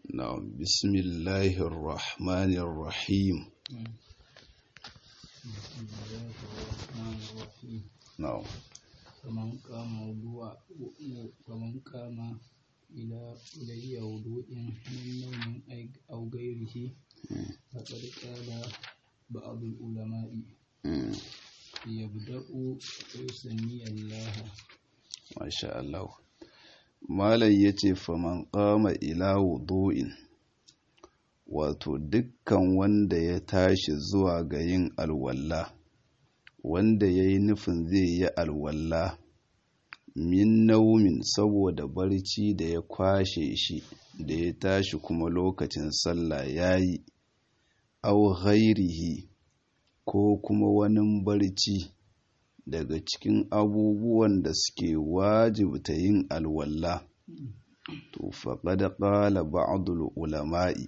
نعم بسم الله الرحمن الرحيم بسم الله الرحمن الرحيم نعم فمن قام وضوء فمن قام إلى إلي وضوء من نوم أي- أو غيره فقد قال بعض العلماء مم. يبدأ ويسمي الله Masha Allah. Malam ya ce, Faman ƙama ila wudu'in, wato dukkan wanda ya tashi zuwa ga yin alwalla, wanda ya yi nufin zai yi alwalla, min naumin saboda barci da ya kwashe shi, da ya tashi kuma lokacin sallah ya yi, au ghairihi ko kuma wani barci. daga cikin abubuwan da suke wajibta yin alwalla to faqad qala ba'dul ulama'i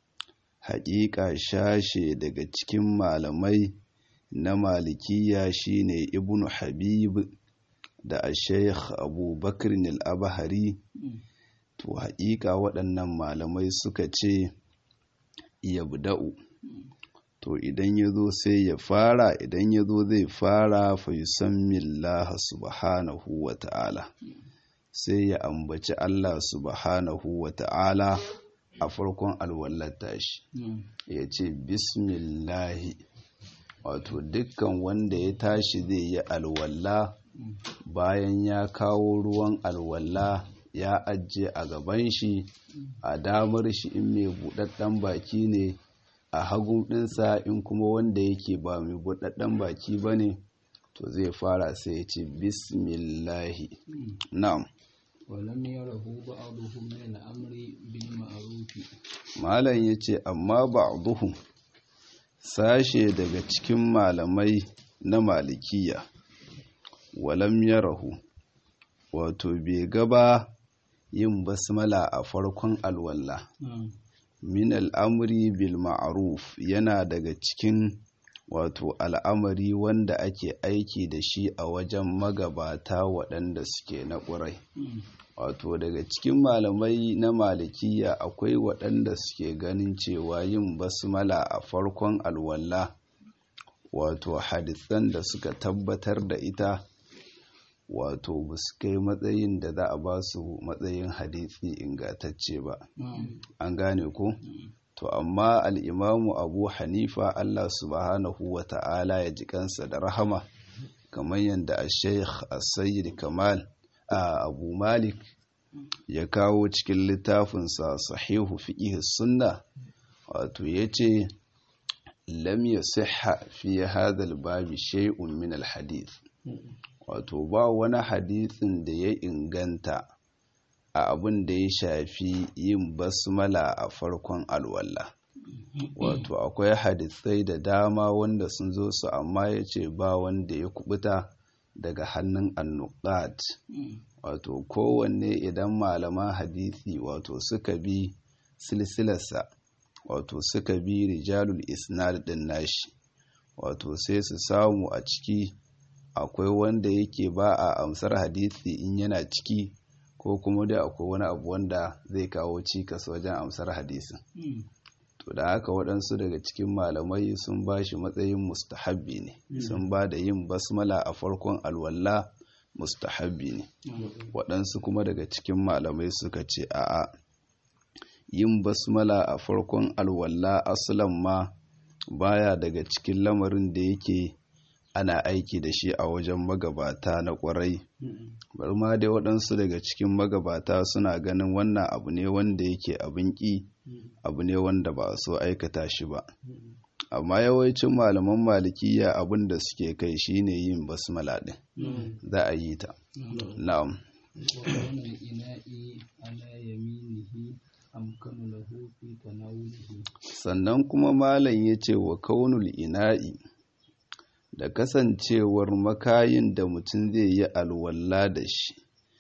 haƙiƙa shashe daga cikin malamai na malikiya shine ibnu habib da sheikh abu bakr al-abhari to haƙiƙa waɗannan malamai suka ce yabda'u to idan ya zo sai ya fara idan ya zo zai fara fa yusammillaha subhanahu wa ta'ala sai ya ambaci Allah subhanahu wa ta'ala a farkon alwallar tashi ya ce bismillahi wato dukkan wanda ya tashi zai yi alwalla bayan ya kawo ruwan alwalla ya ajiye a gaban shi a damar shi in mai buɗaɗɗen baki ne a hagun ɗinsa in kuma wanda yake ba mai buɗaɗɗen baki ba ne to zai fara sai ya ce bismillahi na'am ولم يره بعضهم من الأمر بالمعروف malam ya ce amma ba'duhum sashe daga cikin malamai na malikiya walam yarahu wato bai gaba yin basmala a farkon alwala نعم min al'amuri bil ma'aruf yana daga cikin wato al'amari wanda ake aiki da shi a wajen magabata waɗanda suke na ƙurai wato daga cikin malamai na malikiya akwai waɗanda suke ganin cewa yin basmala a farkon alwala wato hadisan da suka tabbatar da ita wato ba su kai matsayin da za a ba su matsayin hadisi ingantacce ba نعم an gane ko to amma al'imamu abu hanifa allah subhanahu wa ta'ala ya ji kansa da rahama kamar yadda a sheikh sayyid kamal a abu malik ya kawo cikin littafinsa sahihu fiqh sunna wato ya ce lam yasihha fi hadha babi shay'un min al-hadith wato ba wani hadisin da ya inganta a abin da ya shafi yin basmala a farkon alwala wato akwai hadisai da dama wanda sun zo su amma ya ce ba wanda ya kubuta daga hannun annuqat wato kowanne idan malaman hadisi wato suka bi silsilarsa wato suka bi rijalul isnad din nashi wato sai su samu a ciki akwai wanda yake ba a amsar hadisi in yana ciki ko kuma dai akwai wani abu wanda zai kawo cikas wajen amsar hadisin to da haka waɗansu daga cikin malamai sun ba shi matsayin mustahabbi ne sun ba da yin basmala a farkon alwala mustahabbi ne waɗansu kuma daga cikin malamai suka ce a'a yin basmala a farkon alwala asalan ma baya daga cikin lamarin da yake ana aiki da shi a wajen magabata na ƙwarai bari ma dai waɗansu daga cikin magabata suna ganin wannan abu ne wanda yake abin ƙi abu ne wanda ba so aikata shi ba amma yawancin malaman malikiya abin da suke kai shine yin basmala ɗin za a yi ta na'am وكون الإناء على يمينه أمكن له في تناوله sannan kuma malam ya ce wa kaunul ina'i da kasancewar makayin da mutum zai yi alwala da shi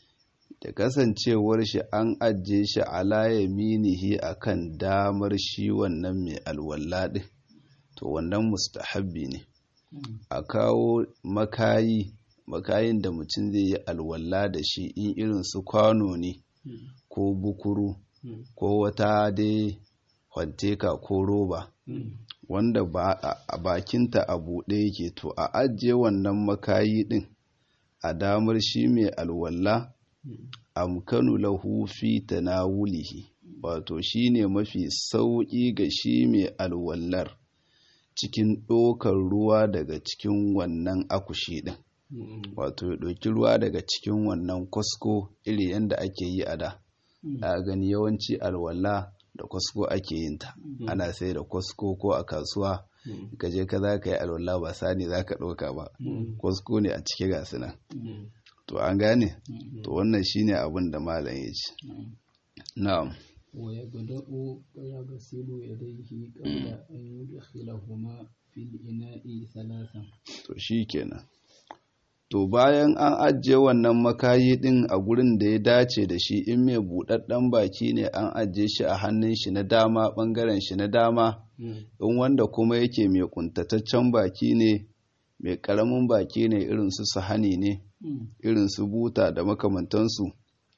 da kasancewar shi an ajiye shi ala yaminihi akan damar shi wannan mai alwala ɗin to wannan mustahabbi ne a kawo makayi makayin da mutum zai yi alwala da shi in irin su kwano ne ko bukuru ko wata dai kwanteka ko roba wanda ba a bakinta a buɗe yake to a ajiye wannan makayi ɗin a damar shi mai alwalla amkanu lahu fi tanawulihi wato shine mafi sauƙi ga shi mai alwallar cikin ɗokar ruwa daga cikin wannan akushi ɗin wato ya ɗauki ruwa daga cikin wannan kwasko iri yadda ake yi a da a gani yawanci alwala da kwasko ake yin ta ana sai da kwasko ko a kasuwa ka je ka za ka yi alwala ba sani za ka ɗauka ba kwasko ne a cike ga nan to an gane to wannan shine abin da malam ya ce na'am ويبدأ ويغسل يديه قبل أن يدخلهما في الإناء ثلاثا to shikenan to bayan an ajiye wannan makayi din a gurin da ya dace da shi in mai buɗaɗɗen baki ne an ajiye shi a hannun shi na dama ɓangaren shi na dama in wanda kuma yake mai kuntataccen baki ne mai ƙaramin baki ne irin su sahani ne irin su buta da makamantansu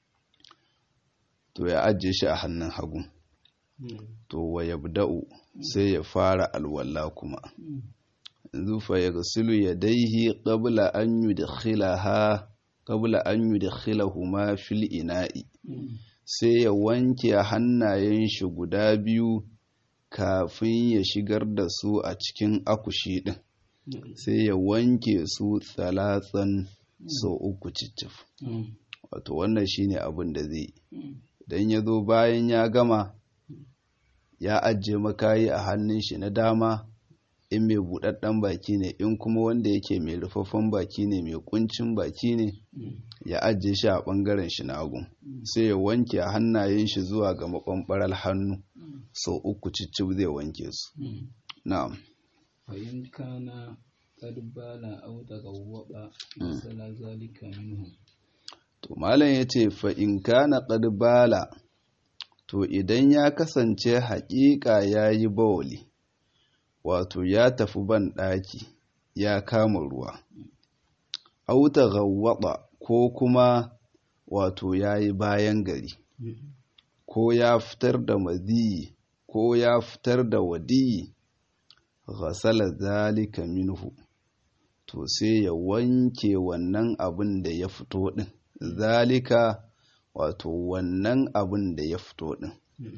to ya ajiye shi a hannun hagu to wa yabda'u sai ya fara alwala kuma yanzu fa yaghsilu yadayhi qabla an yudkhilaha qabla an yudkhilahuma fil ina'i sai ya wanke hannayen shi guda biyu kafin ya shigar da su a cikin akushi din sai ya wanke su tsalatsan sau uku cicif wato wannan shine abin da zai dan ya zo bayan ya gama ya ajiye makayi a hannun shi na dama in mai buɗaɗɗen baki ne in kuma wanda yake mai rufaffen baki ne mai kuncin baki ne ya ajiye shi a ɓangaren shi na hagu sai ya wanke a hannayen shi zuwa ga maɓanɓarar hannu sau uku cicif zai wanke su na'am فإن كان قد بال أو تغوط مثل ذلك منه to malam ya ce fa in kana qad bala to idan ya kasance haƙiƙa ya yi bawali wato ya tafi ban ɗaki ya kama ruwa auta gawwaɓa ko kuma wato ya yi bayan gari ko ya fitar da maziyi ko ya fitar da wadiyi ghasala zalika minhu to sai ya wanke wannan abin da ya fito ɗin zalika wato wannan abin da ya fito ɗin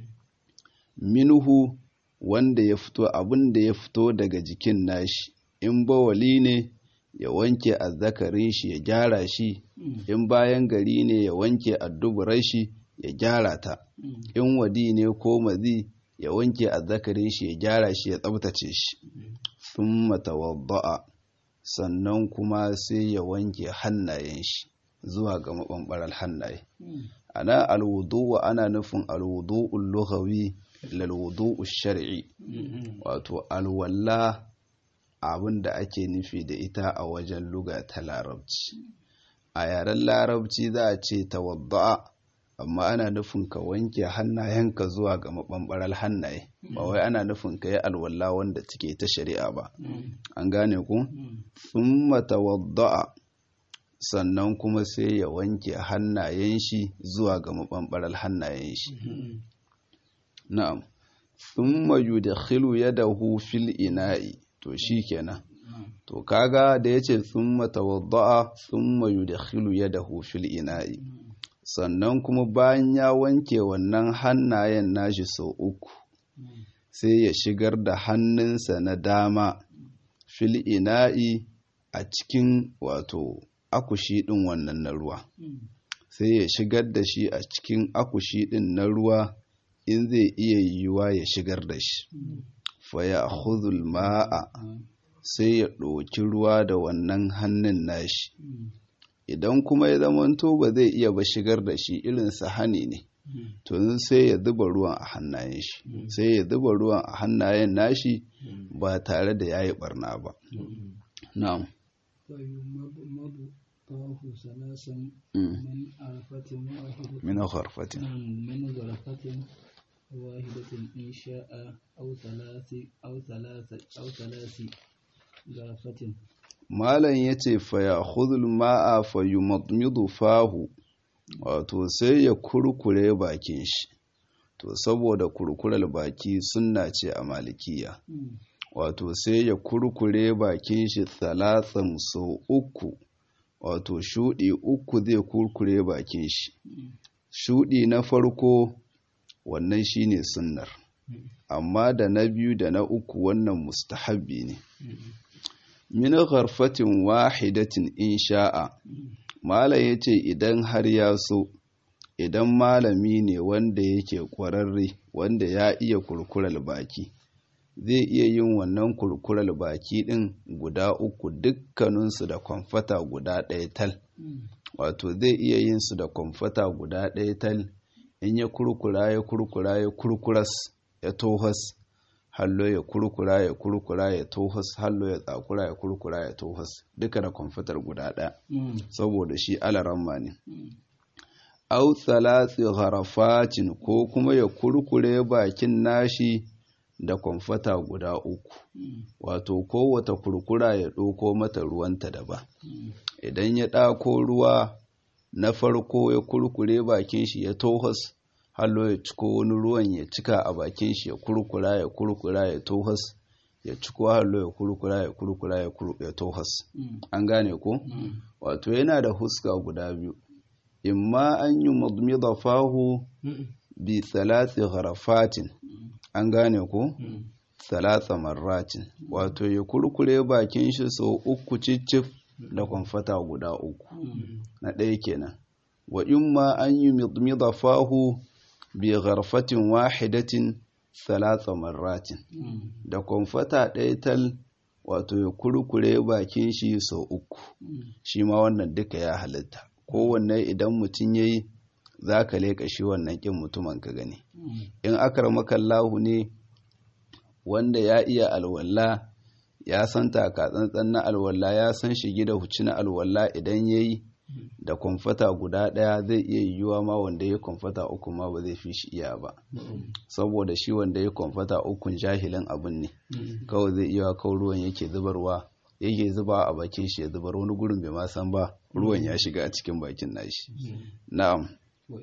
minhu wanda ya fito abin da ya fito daga jikin nashi in bawali ne ya wanke azzakarin shi ya gyara shi in bayan gari ne ya wanke adduburar shi ya gyara ta in wadi ne ko mazi ya wanke azzakarin shi ya gyara shi ya tsabtace shi sun matawadda'a sannan kuma sai ya wanke hannayen shi zuwa ga maɓanɓarar hannaye ana alwudu ana nufin alwudu'ul lughawi lalwudu'u shar'i wato alwalla abin da ake nufi da ita a wajen luga ta larabci a yaren larabci za a ce tawadda'a amma ana nufin ka wanke hannayenka zuwa ga maɓanɓarar hannaye ba wai ana nufin ka yi alwalla wanda take ta shari'a ba an gane ku thumma tawadda'a sannan kuma sai ya wanke hannayen shi zuwa ga maɓanɓarar hannayen shi na'am thumma yudkhilu yadahu fil ina'i to shikenan to kaga da yace thumma tawadda'a thumma yudkhilu yadahu fil ina'i sannan kuma bayan ya wanke wannan hannayen nashi sau uku sai ya shigar da hannunsa na dama fil ina'i a cikin wato akushi ɗin wannan na ruwa sai ya shigar da shi a cikin akushi ɗin na ruwa in zai iya yiwuwa ya shigar da shi faya huzul ma'a sai ya ɗoki ruwa da wannan hannun nashi idan kuma ya zamanto ba zai iya ba shigar da shi irin sahani ne to sai ya zuba ruwan a hannayen shi sai ya zuba ruwan a hannayen nashi ba tare da yayi barna ba na'am طاف ثلاثا من عرفة واحدة من غرفة من غرفة واحدة إن شاء أو ثلاث أو ثلاث أو ثلاث غرفة malam ya ce faya hudul ma'a fayu fahu wato sai ya kurkure bakin shi to saboda kurkurar baki sunna ce a malikiya wato sai ya kurkure bakin shi talatsan sau uku wato shuɗi uku zai kurkure bakin shi shuɗi na farko wannan shine sunnar amma da na biyu da na uku wannan mustahabbi ne min gharfatin wahidatin in sha'a malam yace idan har ya so idan malami ne wanda yake ƙwararre wanda ya iya kurkurar baki zai iya yin wannan kurkurar baki ɗin guda uku dukkaninsu da kwamfata guda ɗaya tal wato zai iya yin su da kwamfata guda ɗaya tal in ya kurkura ya kurkura ya kurkuras ya tohas hallo ya kurkura ya kurkura ya tohas hallo ya tsakura ya kurkura ya tohas duka da kwamfatar guda ɗaya saboda shi alaramma ne au tsalatsi harafatin ko kuma ya kurkure bakin nashi da kwamfata guda uku wato kowata kurkura ya ɗauko mata ruwanta daban idan ya ɗako ruwa na farko ya kurkure bakin shi ya tohas hallo ya ciko wani ruwan ya cika a bakin shi ya kurkura ya kurkura ya tohas ya ciko hallo ya kurkura ya kurkura ya tohas an gane ko wato yana da huska guda biyu imma an yi mudmida fahu bi salati harafatin an gane ko salasa marratin wato ya kurkure bakin shi sau uku cicif da kwamfata guda uku na ɗaya kenan wa imma an yi mudmida fahu bi gharfatin wahidatin salasa marratin da kwamfata ɗaya tal wato ya kurkure bakin shi sau uku shi ma wannan duka ya halitta kowanne idan mutum ya yi za ka leƙa shi wannan ƙin mutumin ka gani in akar makallahu ne wanda ya iya alwala ya san takatsantsan na alwala ya san shigi da huci na alwala idan ya yi da kwamfata guda ɗaya zai iya yiwuwa ma wanda ya kwamfata uku ma ba zai fi shi iya ba saboda shi wanda ya kwamfata ukun jahilin abin ne kawai zai iya kawai ruwan yake zubarwa yake zuba a bakin shi ya zubar wani gurin bai ma san ba ruwan ya shiga a cikin bakin nashi na'am wa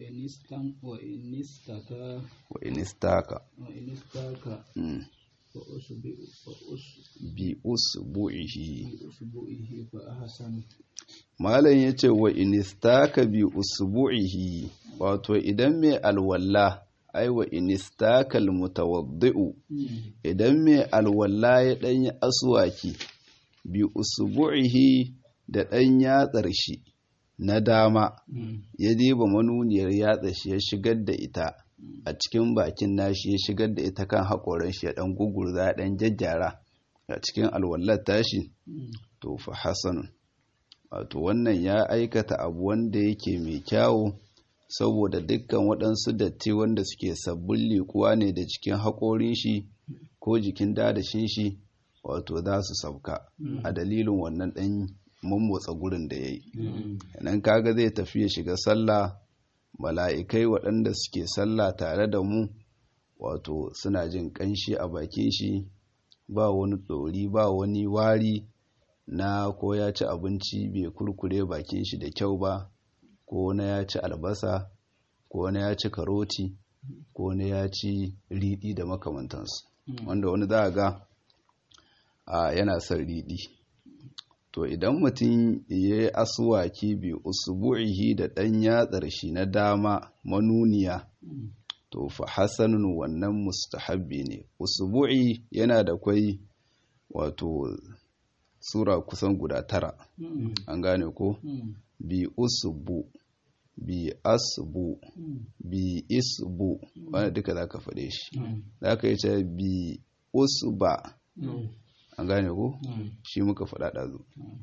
inistaka wa inistaka wa inistaka fa usbi fa bi usbu'ihi usbu'ihi fa ahsan malam yace wa inistaka bi usbu'ihi wato idan mai alwalla ai wa inistaka almutawaddi'u idan mai alwalla ya danyi aswaki bi usbu'ihi da ɗan yatsar shi na dama ya diba manuniyar yatsa shi ya shigar da ita a cikin bakin nashi ya shigar da ita kan haƙoran shi ya ɗan gugurza ya ɗan jajjara a cikin alwallar tashi to fa hasanun wato wannan ya aikata abu wanda yake mai kyawu saboda dukkan waɗansu datti wanda suke sabbin liƙuwa ne da cikin haƙorin shi ko jikin dadashin shi wato za su sauka a dalilin wannan ɗan mummotsa gurin da ya yi nan kaga zai tafi ya shiga sallah mala'ikai waɗanda suke sallah tare da mu wato suna jin ƙanshi a bakin shi ba wani ɗori ba wani wari na ko ya ci abinci bai kurkure bakin shi da kyau ba ko na ya ci albasa ko na ya ci karoti ko na ya ci riɗi da makamantansu wanda wani za a ga a yana son riɗi to idan mutum ya yi asuwaki bi usbu'ihi da ɗan yatsar shi na dama manuniya to fa hasanun wannan mustahabbi ne usbu'i yana da kwai wato sura kusan guda tara an gane ko bi usbu bi asbu bi isbu wanda duka za ka faɗe shi za ka yi ce bi usba an gane ko shi muka faɗa ɗazu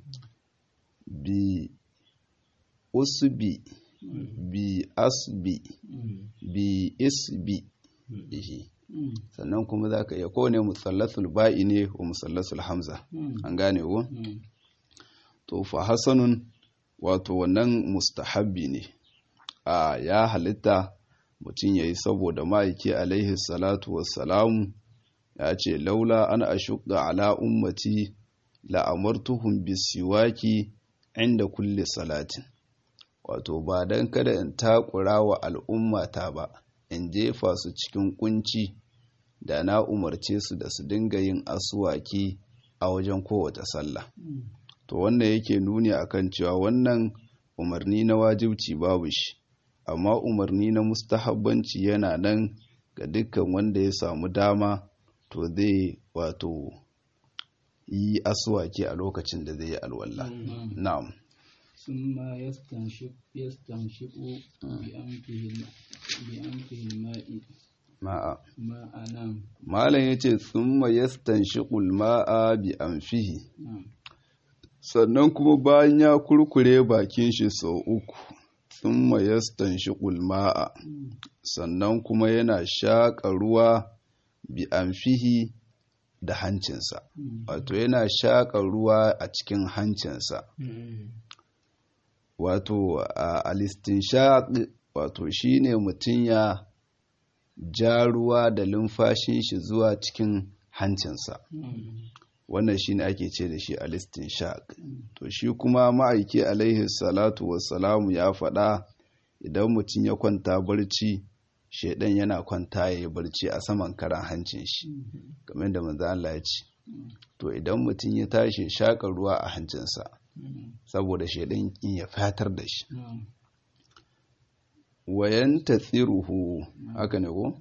bi usbi bi asbi bi isbi shi sannan kuma za ka iya kowane musallasul ba'i ne wa musallasul hamza an gane ko to fa hasanun wato wannan mustahabbi ne a ya halitta mutum ya yi saboda ma'aiki alaihi salatu wassalamu ya ce laula an ashuqqa ala ummati la amartuhum bisiwaki inda kulli salatin wato ba dan kada in takura wa al'ummata ba in jefa su cikin kunci da na umarce su da su dinga yin asuwaki a wajen kowace sallah to wannan yake nuni akan cewa wannan umarni na wajibci babu shi amma umarni na mustahabbanci yana nan ga dukkan wanda ya samu dama to zai wato yi asuwaki a lokacin da zai yi alwala na'am ثم يستنشق يستنشق بأنفه بأنفه الماء ma'a ماء نعم malam yace thumma yastanshiqul ma'a bi anfihi نعم sannan kuma bayan ya kurkure bakin shi sau uku thumma yastanshiqul ma'a sannan kuma yana shaƙa ruwa bi anfihi da hancinsa wato yana shaƙa ruwa a cikin hancinsa wato a alistinshaq wato shine mutum ya ja ruwa da lumfashin shi zuwa cikin hancinsa wannan shine ake ce da shi alistinshaq to shi kuma ma'aiki alaihi salatu wassalamu ya faɗa idan mutum ya kwanta barci shaidan yana kwanta ya yi barci a saman karan hancin shi game da manzo Allah ya ce to idan mutum ya tashi shaƙa ruwa a hancinsa saboda shaidan in ya fatar da shi نعم wayan tathiruhu haka ne ko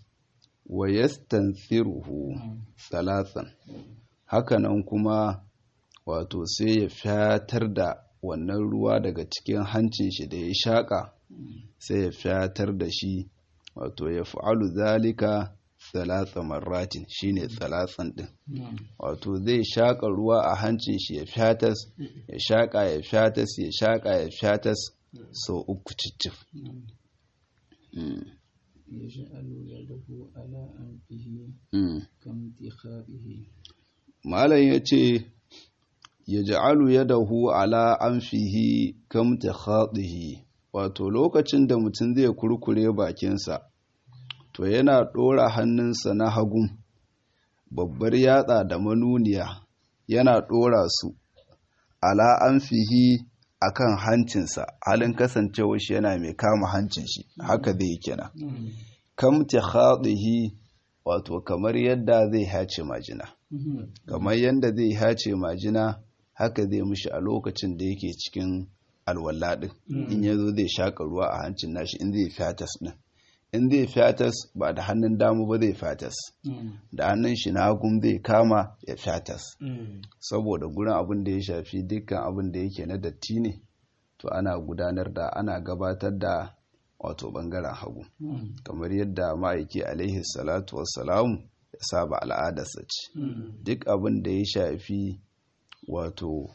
wayastansiruhu salasan hakanan kuma wato sai ya fatar da wannan ruwa daga cikin hancin shi da ya shaƙa sai ya fatar da shi wato ya fa'alu zalika salasa marratin shine salasan din نعم wato zai shaƙa ruwa a hancin shi ya fatas ya shaƙa ya fatas ya shaƙa ya fatas sau uku cicif نعم Mm, يجعل يده على أنفه mm. كامتخائه malam ya ce ya ja'alu yadahu ala anfihi kamta khadihi wato lokacin da mutum zai kurkure bakinsa to yana ɗora hannunsa na hagun babbar yatsa da manuniya yana ɗora su ala anfihi akan hancinsa halin kasancewa shi yana mai kama hancin shi haka zai yi kenan نعم kamta khadihi wato kamar yadda zai hace majina kamar yadda zai hace majina haka zai mushi a lokacin da yake cikin alwala din in ya zo zai shaƙa ruwa a hancin nashi in zai fatas din in zai fatas ba da hannun damu ba zai fatas نعم da hannun shi na hagun zai kama ya fatas saboda gurin abin da ya shafi dukkan abin da yake na datti ne to ana gudanar da ana gabatar da wato bangaren hagu نعم kamar yadda ma'aiki alaihi salatu wassalamu ya saba al'adarsa ce duk abin da ya shafi wato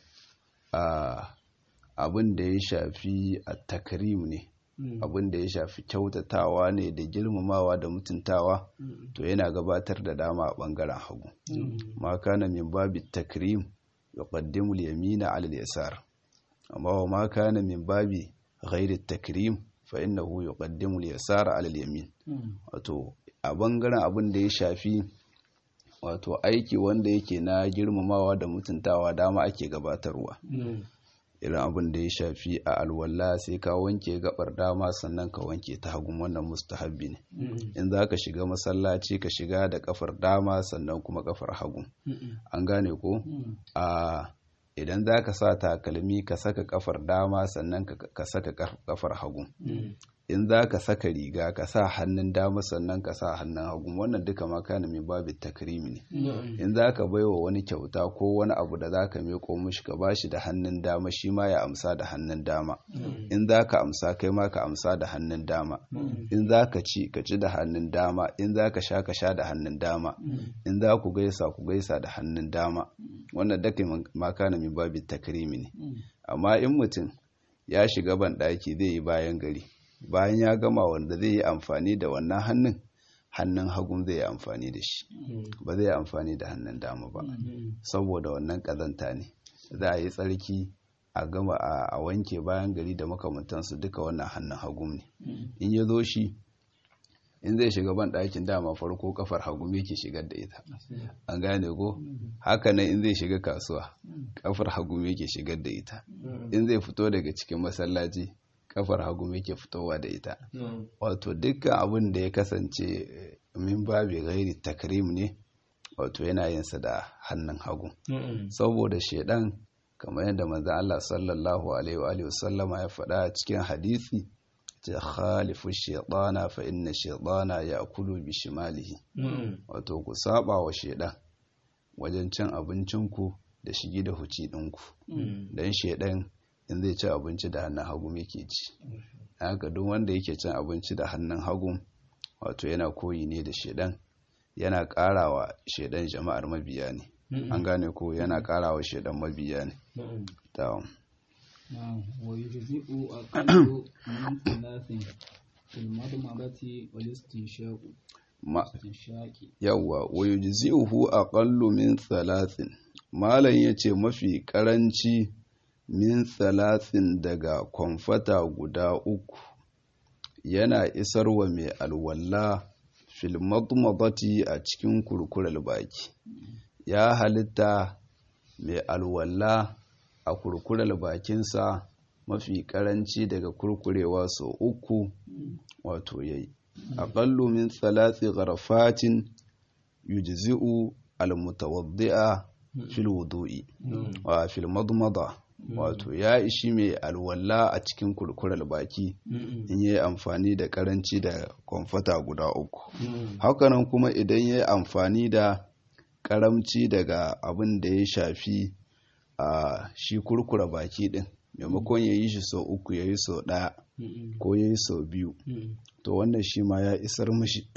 a abin da ya shafi a takrim ne abin da ya shafi kyautatawa ne da girmamawa da mutuntawa to yana gabatar da dama a bangaren hagu ma kana min babi takrim yuqaddimu al-yamina 'ala al-yasar amma wa ma kana min babi ghairi takrim fa innahu yuqaddimu al-yasara 'ala al-yamin wato a bangaren abin da ya shafi wato aiki wanda yake na girmamawa da mutuntawa dama ake gabatarwa irin abin da ya shafi a alwala sai ka wanke gabar dama sannan ka wanke ta hagun wannan mustahabbi ne in za ka shiga masallaci ka shiga da kafar dama sannan kuma kafar hagu an gane ko a idan za ka sa takalmi ka saka kafar dama sannan ka saka kafar hagu in za ka saka riga ka sa hannun dama sannan ka sa hannun hagu wannan duka ma kana mai babu takrimi ne in za ka baiwa wani kyauta ko wani abu da za ka meko mishi ka bashi da hannun dama shi ma ya amsa da hannun dama in za ka amsa kai ma ka amsa da hannun dama in za ka ci ka ci da hannun dama in za ka sha ka sha da hannun dama in za ku gaisa ku gaisa da hannun dama wannan duka ma kana mai babu takrimi ne amma in mutum ya shiga ban ɗaki zai yi bayan gari bayan ya gama wanda zai yi amfani da wannan hannun hannun hagun zai yi amfani da shi ba zai yi amfani da hannun dama ba saboda wannan kazanta ne za a yi tsarki a gama a wanke bayan gari da makamantansu duka wannan hannun hagun ne in ya zo shi in zai shiga ban ɗakin dama farko kafar hagu yake shigar da ita an gane ko haka nan in zai shiga kasuwa kafar hagu yake shigar da ita in zai fito daga cikin masallaci kafar hagu yake fitowa da ita wato dukkan abin da ya kasance min babi gairi takrim ne wato yana yinsa da hannun hagu saboda shedan kamar yadda manzo Allah sallallahu alaihi wa sallama ya faɗa cikin hadisi ta khalifu shaytana fa inna shaytana ya'kulu bi shimalihi wato ku saba wa shedan wajen cin abincinku da shigi da huci ɗinku dan shedan in zai ci abinci da hannun hagu yake ci haka duk wanda yake cin abinci da hannun hagu wato yana koyi ne da shedan yana karawa shedan jama'ar mabiya ne an gane ko yana karawa shedan mabiya ne ta ويجزئ أقل من ثلاث في المضمضة والاستنشاق yawwa wa yujzi'uhu aqallu min thalathin malam yace mafi karanci min thalathin daga kwamfata guda uku yana isarwa mai alwalla fil madmadati a cikin kurkurar baki ya halitta mai alwalla a kurkurar bakinsa mafi karanci daga kurkurewa sau uku wato yayi aqallu min thalathi gharafatin yujzi'u almutawaddi'a fil wudu'i wa fil madmada wato ya ishi mai alwala a cikin kurkurar baki in yi amfani da karanci da kwamfata guda uku hakanan kuma idan ya yi amfani da karamci daga abin da ya shafi a shi kurkura baki din maimakon ya yi shi sau uku ya yi sau ɗaya ko ya yi sau biyu to wannan shi ma ya isar mashi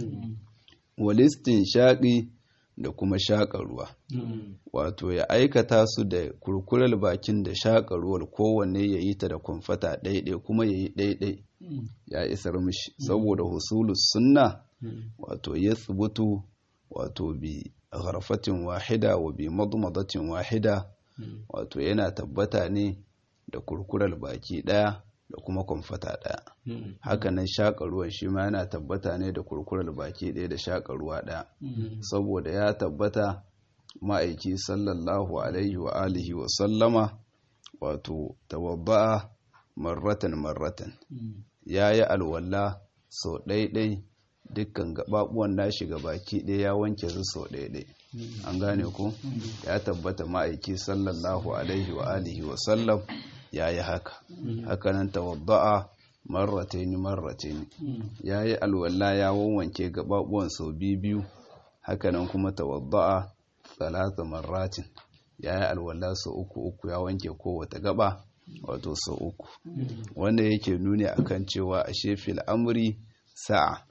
walistin shaƙi da kuma shaƙa ruwa wato ya aikata su da kurkurar bakin da shaƙa ruwar kowanne ya yi ta da kwamfata ɗaiɗai kuma ya yi ɗaiɗai ya isar mashi saboda husulus sunna wato ya tsibutu wato bi gharfatin wahida wa bi madmadatin wahida wato yana tabbata ne da kurkurar baki ɗaya da kuma kwamfata ɗaya hakanan shaƙa ruwan shi ma yana tabbata ne da kurkurar baki ɗaya da shaƙa ruwa ɗaya saboda ya tabbata ma'aiki sallallahu alaihi wa alihi wa sallama wato tawabba'a marratan marratan ya yi alwala sau ɗaiɗai dukkan gaɓaɓuwan nashi ga baki ɗaya ya wanke su sau ɗaiɗai an gane ku ya tabbata ma'aiki sallallahu alaihi wa alihi wa sallam ya yi haka hakanan tawadda'a marrataini marrataini ya yi alwala ya wanwanke gaɓaɓuwan sau biyu hakanan kuma tawadda'a talata marratin ya yi alwala sau uku uku ya wanke kowace gaba wato sau uku wanda yake nuni akan cewa a shefil amri sa'a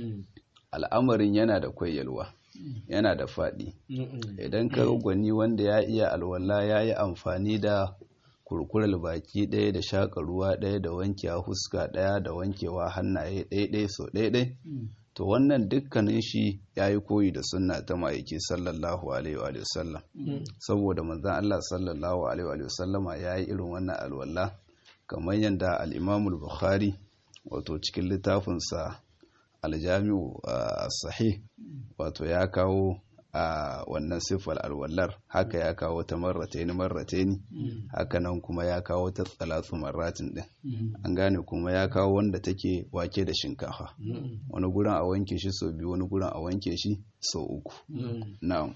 al'amarin yana da kwayyalwa yana da faɗi idan ka gwani wanda ya iya alwala ya yi amfani da kurkurar baki ɗaya da shaƙa ruwa ɗaya da wankewa huska ɗaya da wankewa hannaye ɗaya so ɗaya to wannan dukkanin shi ya yi koyi da sunna ta ma'aiki sallallahu alaihi wa sallam saboda manzan Allah sallallahu alaihi wa sallama ya yi irin wannan alwala kamar yadda al'imamul bukhari wato cikin littafinsa aljami'u sahih wato ya kawo a wannan siffar alwallar haka ya kawo ta marrataini marrataini haka nan kuma ya kawo ta tsalatsu marratin din an gane kuma ya kawo wanda take wake da shinkafa wani gurin a wanke shi sau biyu wani gurin a wanke shi sau uku na'am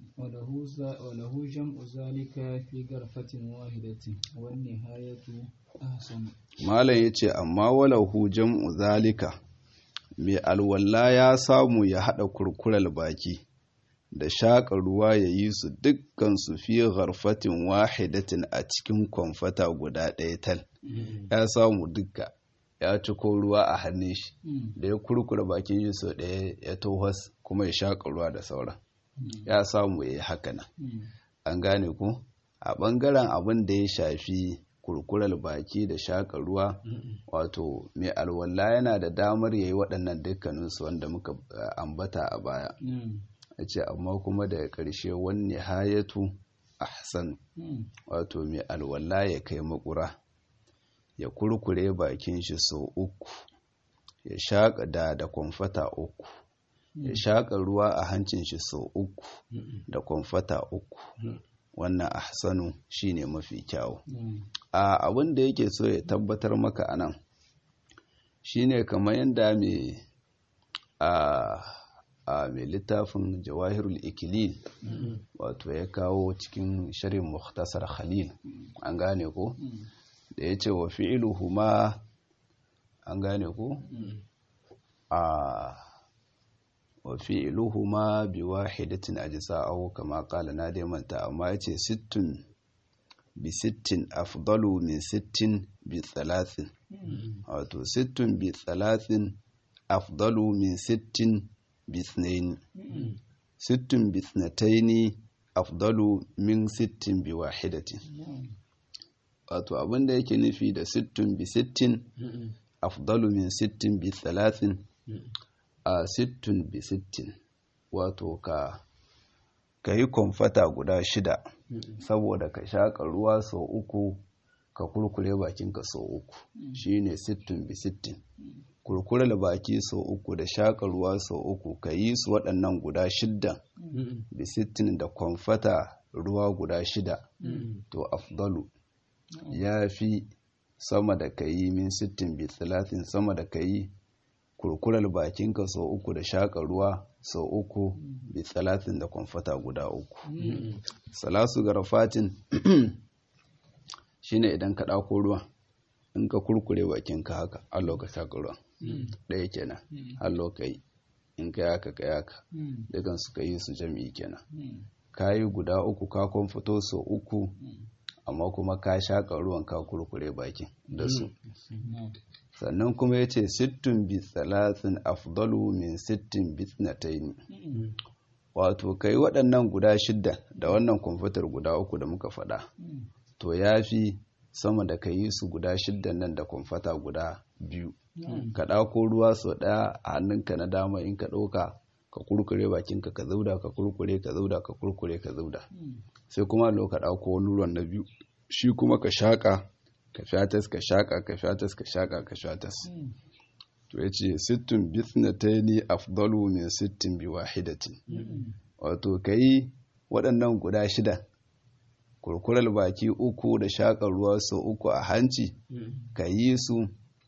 walahu jam'u zalika fi garfatin wahidatin wan nihayatu ahsan malam yace amma walahu jam'u zalika mai alwala ya samu ya hada kurkural baki da shaƙa ruwa ya yi su dukkan su fi gharfatin wahidatin a cikin kwamfata guda ɗaya tal ya samu dukka ya ciko ruwa a hannun shi da ya kurkura bakin shi sau ɗaya ya tohas kuma ya shaƙa ruwa da sauran ya samu ya yi haka nan an gane ku a ɓangaren abin da ya shafi kurkurar baki da shaƙa ruwa wato mai alwala yana da damar ya yi waɗannan dukkaninsu wanda muka ambata a baya ya ce amma kuma daga ƙarshe wani hayatu ahsan wato mai alwala ya kai makura ya kurkure bakin shi sau uku ya shaƙa da da kwamfata uku ya shaƙa ruwa a hancin shi sau uku da kwamfata uku wannan ahsanu shine mafi kyawu a abin da yake so ya tabbatar maka a nan shine kamar yadda mai a a mai littafin jawahirul ikilil wato ya kawo cikin shirin muhtasar khalil an gane ko da ya ce wa fi'iluhu ma an gane ko a wa fi'iluhu ma bi wahidatin ajza'ahu kama qala na dai manta amma yace sittun bi sittin afdalu min sittin bi thalathin wato sittun bi thalathin afdalu min sittin bi ithnaini sittun bi ithnataini afdalu min sittin bi wahidatin wato abinda yake nufi da sittun bi sittin afdalu min sittin bi thalathin a sittun bi sittin wato ka ka yi kwamfata guda shida saboda ka shaƙa ruwa sau uku ka kurkure bakinka sau uku shine sittun bi sittin kurkure baki sau uku da shaƙa ruwa sau uku ka yi su waɗannan guda shidda bi sittin da kwamfata ruwa guda shida to afdalu ya fi sama da ka yi min sittin bi talatin sama da ka yi kurkurar bakinka sau uku da shaƙa ruwa sau uku bi talatin da kwamfata guda uku salasu garafatin shine idan ka ɗako ruwa in ka kurkure bakinka haka allo ka shaƙa ruwa ɗaya kenan allo ka yi in ka yaka ka yaka dukan su ka yi su jami'i kenan ka yi guda uku ka kwamfato sau uku amma kuma ka shaƙa ruwan ka kurkure bakin da su sannan kuma ya ce sittin bi talatin afdalu min sittin bi tnataini wato kai waɗannan guda shidda da wannan kwamfutar guda uku da muka faɗa to ya fi sama da ka yi su guda shiddan nan da kwamfata guda biyu ka ɗauko ruwa sau ɗaya a hannunka na dama in ka ɗauka ka kurkure bakinka ka zauda ka kurkure ka zauda ka kurkure ka zauda sai kuma lo ka ɗauko wani ruwan na biyu shi kuma ka shaƙa ka shatas ka shaƙa ka shatas ka shaƙa ka shatas to ya ce sittin bithnataini afdalu min sittin bi wahidatin wato ka yi waɗannan guda shida kurkurar baki uku da shaƙar ruwa sau uku a hanci ka yi su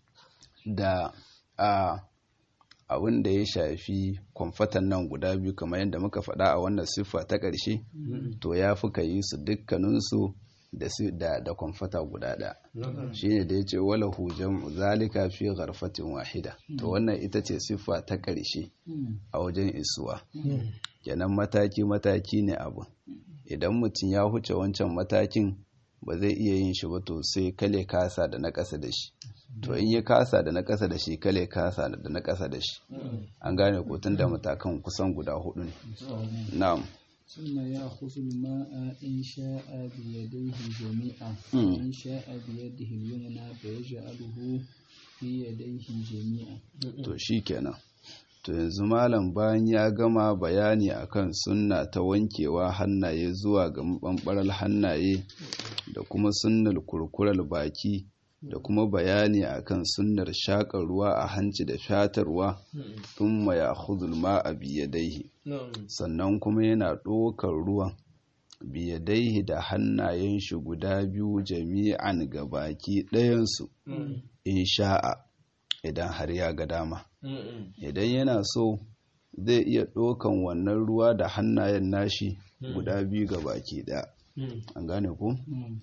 da a abin da ya shafi kwamfatan nan guda biyu kamar yadda muka faɗa a wannan siffa ta ƙarshe to ya fi ka yi su dukkaninsu da da kwamfata guda ɗaya shi ne da ya ce wala hujan zalika fi garfatin wahida to wannan ita ce siffa ta ƙarshe a wajen isuwa kenan mataki-mataki ne abu idan mutum ya huce wancan matakin ba zai iya yin shi ba to sai kale kasa da na ƙasa da shi to in ya kasa da na ƙasa da shi kale kasa da na ƙasa da shi an gane ko tun da matakan kusan guda hudu ne na'am ثم يأخذ الماء إن شاء بيديه جميعا وإن شاء بيده اليمنى فيجعله في يديه جميعا to shikenan to yanzu malam bayan ya gama bayani akan sunna ta wankewa hannaye zuwa ga mabambaral hannaye da kuma sunnar kurkurar baki da kuma bayani akan sunnar shaƙar ruwa a hanci da shatarwa thumma ya'khudhul ma'a biyadaihi sannan kuma yana ɗaukar ruwan biyadaihi da hannayen shi guda biyu jami'an ga baki ɗayansu in sha'a idan har ya ga dama idan yana so zai iya ɗaukan wannan ruwa da hannayen nashi guda biyu ga baki ɗaya an gane ku?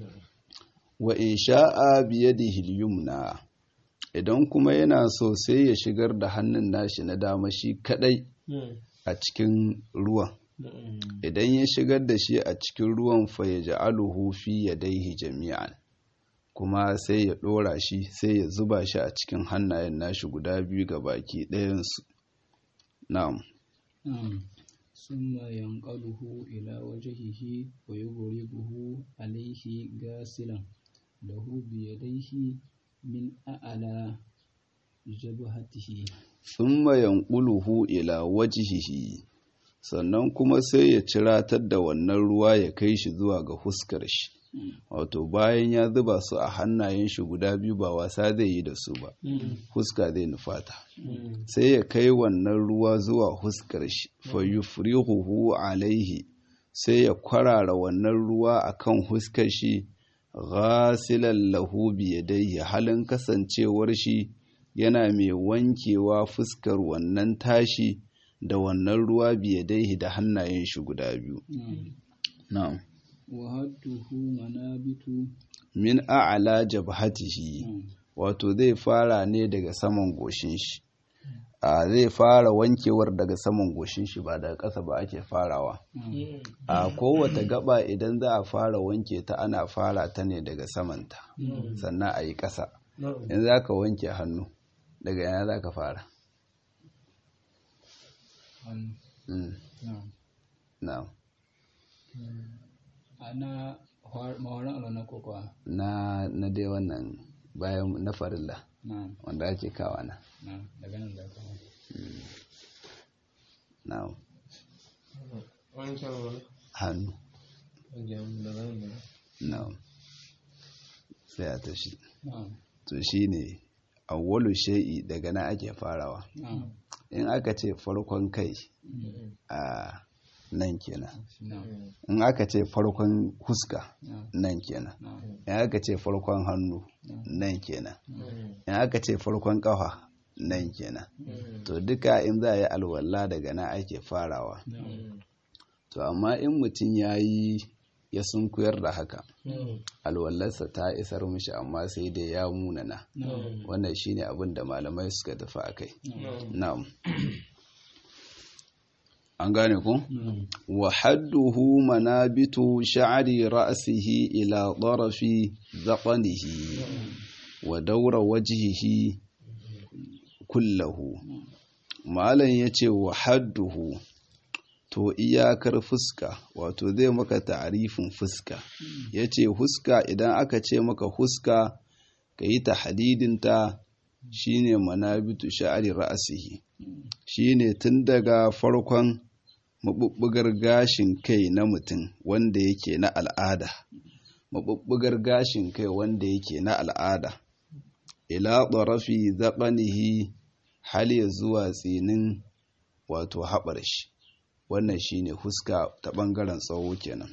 wa in sha'a biyadihi al-yumna idan kuma yana so sai ya shigar da hannun nashi na dama shi kadai a cikin ruwan idan ya shigar da shi a cikin ruwan fa ya ja'aluhu fi yadayhi jami'an kuma sai ya dora shi sai ya zuba shi a cikin hannayen nashi guda biyu ga baki ɗayansu na'am ثم ينقله إلى وجهه ويضربه عليه غاسلا له بيديه من أعلى جبهته ثم ينقله إلى وجهه sannan kuma sai ya ciratar da wannan ruwa ya kai shi zuwa ga huskar shi wato bayan ya zuba su a hannayen shi guda biyu ba wasa zai yi da su ba huska zai nufata sai ya kai wannan ruwa zuwa huskar shi fa yufrihuhu alaihi sai ya kwarara wannan ruwa akan huskar shi ghasilan lahu biyadayhi halin kasancewar shi yana mai wankewa fuskar wannan tashi da wannan ruwa biyadaihi da hannayen shi guda biyu na'am wa hadduhu manabitu min a'la jabhatihi wato zai fara ne daga saman goshin shi a zai fara wankewar daga saman goshin shi ba daga ƙasa ba ake farawa a kowace gaba idan za a fara wanke ta ana fara ta ne daga samanta sannan a yi ƙasa in za ka wanke hannu daga yana za ka fara na ana mawarin alwana kokowa na na dai wannan bayan na farilla na wanda ake kawa na na daga nan da ka na wancan wani hannu wajen da zan da na sai a tashi na to shine awwalu shay'i daga nan ake farawa na in aka ce farkon kai a nan kenan na in aka ce farkon huska na nan kenan na in aka ce farkon hannu nan kenan in aka ce farkon kafa nan kenan to duka in za a yi alwala daga nan ake farawa to amma in mutum ya yi ya sunkuyar da haka alwallarsa ta isar mishi amma sai dai ya munana wannan shine abin da malamai suka tafi a kai na'am an gane ku wa hadduhu manabitu sha'ri ra'sihi ila tarafi zaqanihi wa daura wajhihi kullahu malam yace wa hadduhu to iyakar fuska wato zai maka ta'arifin fuska yace huska idan aka ce maka huska kayi tahdidinta shine manabitu sha'ri ra'sihi shine tun daga farkon mabubbugar gashin kai na mutum wanda yake na al'ada mabubbugar gashin kai wanda yake na al'ada ila ɗarafi zaɓanihi hal ya zuwa tsinin wato haɓar shi wannan shine huska ta ɓangaren tsawo kenan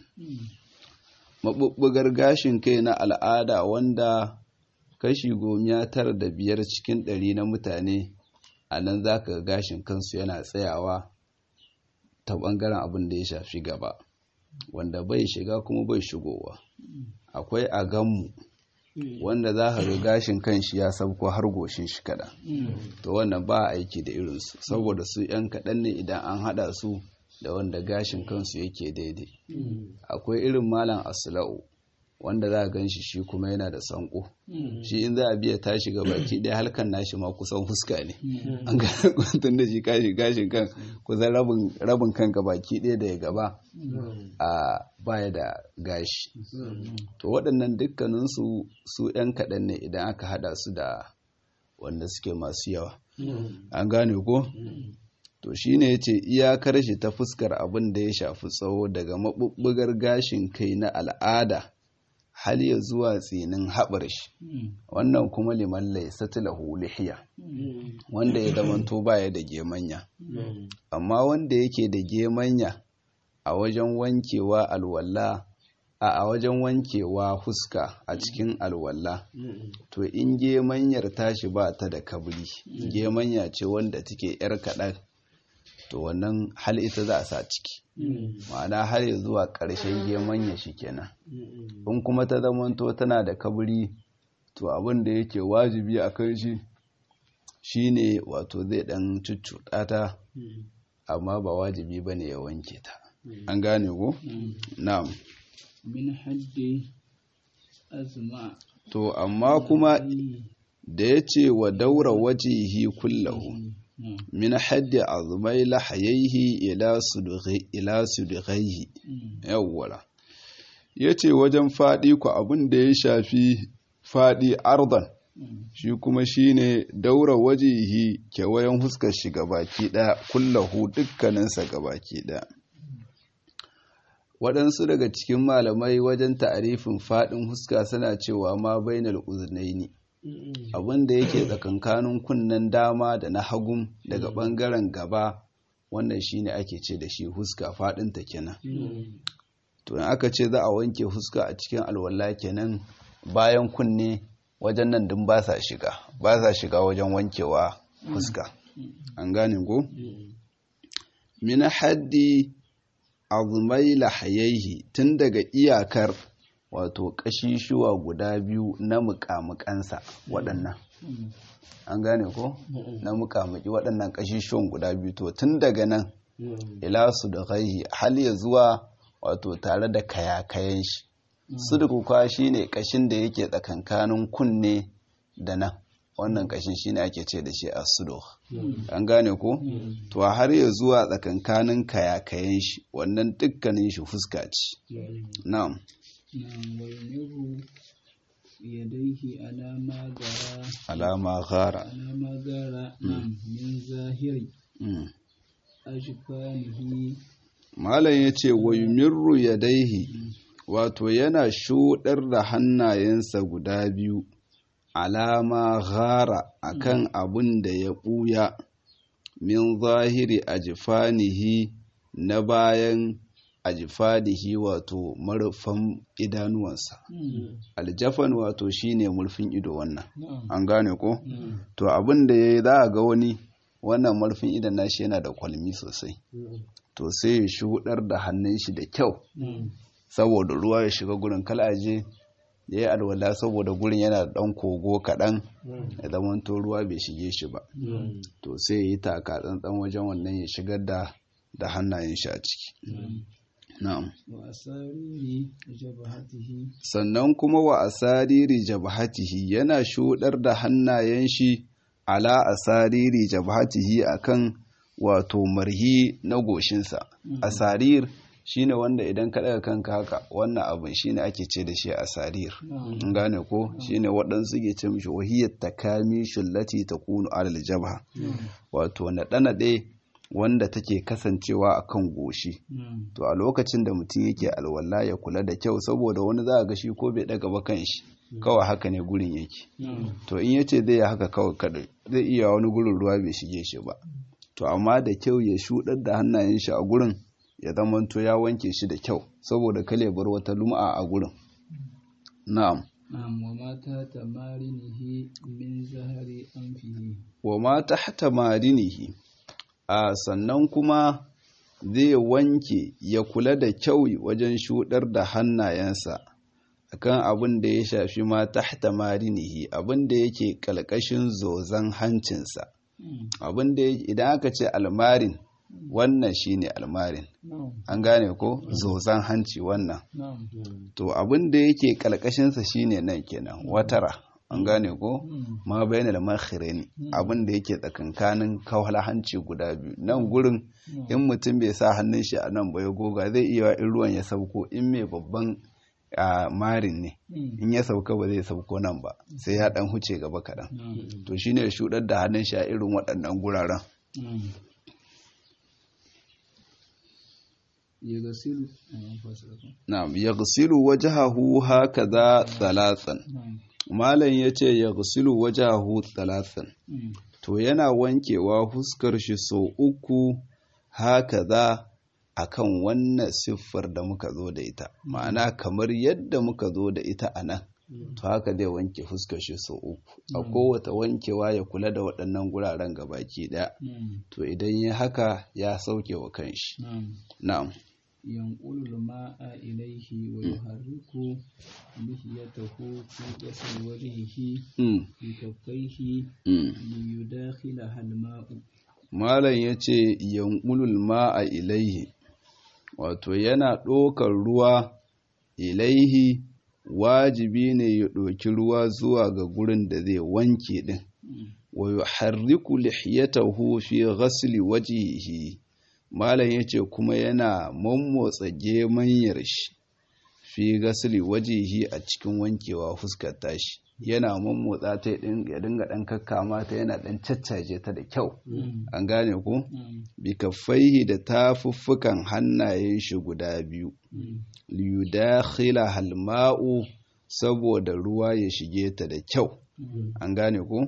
mabubbugar gashin kai na al'ada wanda kashi gomiya tara da biyar cikin ɗari na mutane a nan za ka gashin kansu yana tsayawa ta ɓangaren abin da ya shafi gaba wanda bai shiga kuma bai shigowa akwai a ganmu wanda za ka ga gashin kan shi ya sabko har goshin shi kaɗan to wannan ba aiki da irinsu saboda su 'yan kaɗan ne idan an haɗa su da wanda gashin kansu yake daidai akwai irin malam asula'u wanda za a gan shi shi kuma yana da sanko shi in za a biya tashi ga baki ɗaya halkan nashi ma kusan fuska ne an ga tun da shi kashi gashin kan kusan rabin kan ga baki ɗaya da ya gaba a baya da gashi to waɗannan dukkaninsu su 'yan kaɗan ne idan aka haɗa su da wanda suke masu yawa an gane ko to shine yace iyakar shi ta fuskar abin da ya shafi tsawo daga maɓuɓɓugar gashin kai na al'ada hal ya zuwa tsinin haɓar shi wannan kuma liman laisat lahu lihiya wanda ya zamanto baya da gemanya amma wanda yake da gemanya a wajen wankewa alwala a a wajen wankewa huska a cikin alwala to in gemanyar tashi ba ta da kabri gemanya ce wanda take yar kaɗan to wannan hal ita za a sa ciki ma'ana har ya zuwa ƙarshen gemanya shi kenan in kuma ta zamanto tana da kabri to abin da yake wajibi a kan shi shine wato zai ɗan cuccuɗa ta amma ba wajibi ba ne ya wanke ta an gane ko? na'am min haddi azma to amma kuma da ya ce wa daura wajihi kullahu min haddi azmai lahayaihi ila sudughi ila sudghaihi yawwala yace wajen fadi ku abin da ya shafi fadi ardan shi kuma shine daura wajihi kewayen huskar shi gabaki daya kullahu dukkaninsa gabaki daya waɗansu daga cikin malamai wajen ta'arifin faɗin huska suna cewa ma bainal uznaini abin da yake tsakankanin kunnen dama da na hagun daga ɓangaren gaba wannan shine ake ce da shi huska faɗinta kenan to in aka ce za a wanke huska a cikin alwala kenan bayan kunne wajen nan din ba sa shiga ba sa shiga wajen wankewa fuska an gane ko min haddi azmai lahayaihi tun daga iyakar wato kashishuwa guda biyu na mukamukansa waɗannan an gane ko na mukamuki waɗannan kashishuwan guda biyu to tun daga nan ila su da gaihi hal ya zuwa wato tare da kayakayen shi sudukuka shine kashin da yake tsakankanin kunne da nan wannan kashin shine ake ce da shi as-suduk an gane ko to har ya zuwa tsakankanin kayakayen shi wannan dukkanin shi fuska ce na'am نعم ويمر يديه على ما جرى alama ghara على ما جرى نعم من ظاهر Mm. أجفانه malam yace wa yumirru yadaihi wato yana shuɗar da hannayensa guda biyu alama ghara akan abin da ya ɓuya min zahiri ajifanihi na bayan ajifanihi wato marufan idanuwansa aljafan wato shine murfin ido wannan نعم an gane ko نعم to abin da ya yi za a ga wani wannan marfin idan nashi yana da kwalmi sosai to sai ya shuɗar da hannun shi da kyau نعم saboda ruwa ya shiga gurin kalaje ya yi alwala saboda gurin yana da ɗan kogo kaɗan ya zamanto ruwa bai shige shi ba نعم to sai ya yi taka tsantsan wajen wannan ya shigar da da hannayen shi a ciki na'am وأسارير جبهته sannan kuma wa asariri jabhatihi yana shuɗar da hannayen shi ala asariri jabhatihi akan wato marhi na goshinsa asarir shine wanda idan ka daga kanka haka wannan abin shine ake ce da shi asarir نعم in gane ko shine waɗansu ke ce mishi wahiyar takami shullati takunu alal jabha wato naɗe-naɗe wanda take kasancewa akan goshi نعم to a lokacin da mutum yake alwala ya kula da kyau saboda wani za a ga shi ko bai daga ba kan shi kawai haka ne gurin yake نعم to in yace zai yi haka kawai kada zai iya wani gurin ruwa bai shige shi ba to amma da kyau ya shuɗar da hannayen shi a gurin ya zamanto ya wanke shi da kyau saboda kale bar wata lum'a a gurin na'am نعم وما تحت مارنه من زهر أنفه wa ma tahta marinihi a sannan kuma zai wanke ya kula da kyau wajen shuɗar da hannayensa akan abin da ya shafi ma tahta marinihi abin da yake ƙalƙashin zozan hancinsa abin da idan aka ce almarin wannan shine almarin نعم an gane ko zozan hanci wannan نعم to abin da yake ƙalƙashinsa shine nan kenan watara an gane ko Mm. ma bayan da makhirin abin da yake tsakankanin kawala hanci guda biyu nan gurin in mutum bai sa hannun shi a nan ba ya goga zai iya in ruwan ya sauko in mai babban a marin ne Mm. in ya sauka ba zai sauko nan ba sai ya dan huce gaba kaɗan نعم to shine ya shuɗar da hannun shi a irin waɗannan guraren نعم يغسل نعم فاسلكم na'am yaghsilu wajhahu hakaza thalathan نعم malam yace yaghsilu wajhahu thalathan Mm. to yana wankewa fuskar shi sau uku haka za a kan wannan siffar da muka zo da ita ma'ana kamar yadda muka zo da ita a nan to haka zai wanke fuskar shi sau uku a kowata wankewa ya kula da waɗannan guraren gabaki ɗaya نعم to idan ya haka ya sauke wa kanshi نعم na'am ينقل الماء إليه ويحرك لحيته في غسل وجهه mm, بكفيه mm. ليداخلها الماء malam ya ce yankulul ma'a ilaihi wato yana ɗokar ruwa ilaihi wajibi ne ya ɗoki ruwa zuwa ga gurin da zai wanke ɗin wa yuharriku lihiyatahu fi ghasli wajhihi malam yace kuma yana mammotsa gemanyar shi fi ghasli wajhihi a cikin wankewa fuskar tashi yana mammotsa ta ya dinga dan kakkama ta yana dan caccaje ta da kyau an gane ku bi kaffaihi da tafuffukan hannayen shi guda biyu liyudakhila halma'u saboda ruwa ya shige ta da kyau an gane ku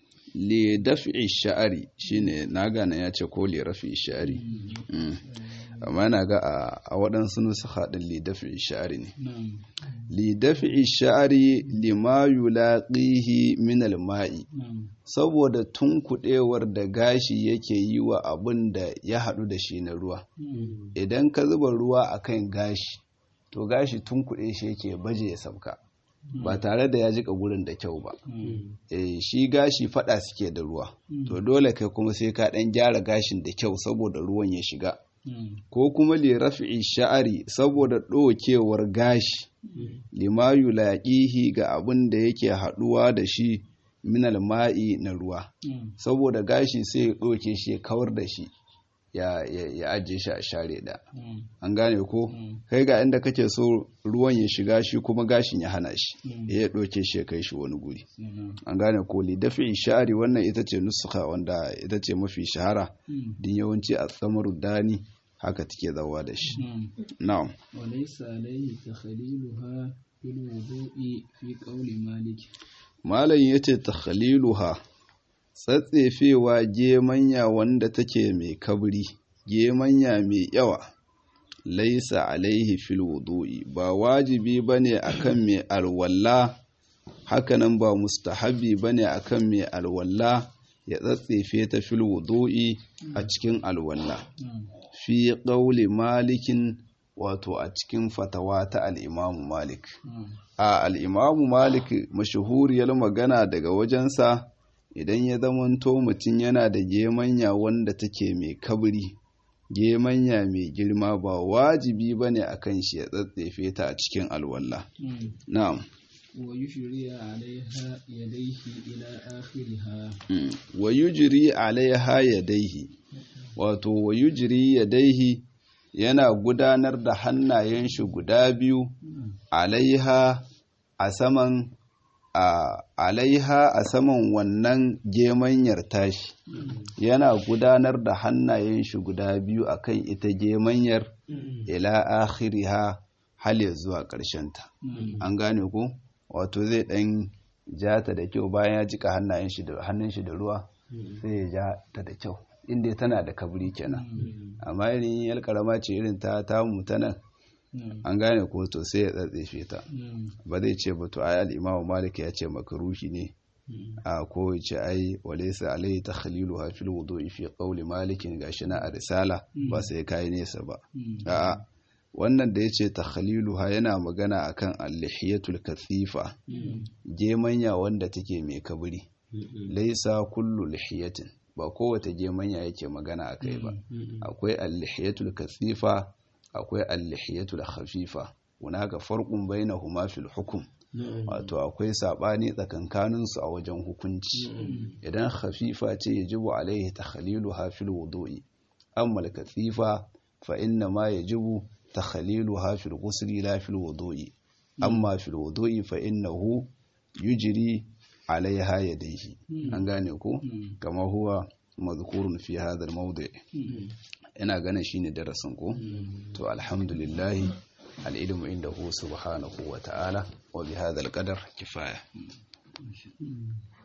li daf'i sha'ari shine na gane ya ce ko li rafi sha'ari amma na ga a waɗansu nusu haɗin lidafi sha'ari ne نعم lidafi sha'ari lima yulaqihi min alma'i نعم saboda tunkuɗewar da gashi yake yi wa abin da ya haɗu da shi na ruwa نعم idan ka zuba ruwa akan gashi to gashi tunkuɗe shi yake baje ya sauka ba tare da ya jika gurin da kyau ba نعم eh shi gashi fada suke da ruwa to dole kai kuma sai ka dan gyara gashin da kyau saboda ruwan ya shiga نعم ko kuma li raf'i sha'ari saboda ɗokewar gashi lima yulaqihi ga abin da yake haɗuwa da shi minal ma'i na ruwa نعم saboda gashi sai ya ɗoke shi ya kawar da shi ya ya, ya ajiye shi a share da نعم an gane ko Mm. kai ga inda kake so ruwan ya shiga shi kuma gashin ya hana shi Mm. ya ɗauke shi ya kai shi wani guri نعم an gane ko li dafi sha'ari wannan ita ce nusuka wanda ita ce mafi shahara نعم din yawanci a tsamaru dani haka take zawa da shi نعم na'am وليس عليه تخليلها في الوضوء في قول مالك malam yace takhaliluha tsatsefewa gemanya wanda take mai kabri gemanya mai yawa laisa alaihi fil wudu'i ba wajibi bane akan mai alwalla hakanan ba mustahabi bane akan mai alwalla ya tsatsefe ta fil wudu'i a cikin alwalla نعم fi ƙauli malikin wato a cikin fatawa ta al'imamu malik نعم a al'imamu malik mashahuriyar magana daga wajensa idan ya zamanto mutum yana da gemanya wanda take mai kabri gemanya mai girma ba wajibi ba ne a kan shi ya tsatsefe ta a cikin alwalla نعم na'am ويشري عليها يديه إلى آخرها Mm. wa yujri alaiha yadaihi wato wa yujri yadaihi yana gudanar da hannayen shi guda biyu alaiha a saman a alaiha a saman wannan gemanyar tashi yana gudanar da hannayen shi guda biyu akan ita gemanyar ila akhiriha hal ya zuwa ƙarshen ta نعم an gane ko wato zai ɗan ja ta da kyau bayan ya jika hannayen shi da hannun shi da ruwa sai ya ja ta da kyau inda tana da kabri kenan amma irin yar karama ce irin ta tamu ta nan نعم an gane ko to sai ya tsatsefe ta نعم ba zai ce ba to ai al-imamu malik ya ce makaruhi ne a ko ya ce ai walaysa alayhi takhliluha fil wudu'i fi qawli malikin gashi na a risala ba sai kai nesa ba a'a wannan da yace takhliluha yana magana akan al-lihiyatul kathifa gemanya wanda take mai kabri laisa kullu lihiyatin ba kowace gemanya yake magana akai ba akwai al-lihiyatul kathifa akwai al-lihiyatul khafifa hunaka farqun bainahuma fil hukm wato akwai sabani tsakankanin su a wajen hukunci idan khafifa ce yajibu alaihi takhliluha fil wudu'i amma al-kathifa fa inna ma yajibu takhliluha fil ghusli la fil wudu'i amma fil wudu'i fa innahu yujri alaiha yadayhi an gane ko kama huwa mazkurun fi hadha al-mawdi' ina ganin shine darasin ko to alhamdulillah al-ilmu indahu subhanahu wa ta'ala wa bi hadha al-qadar kifaya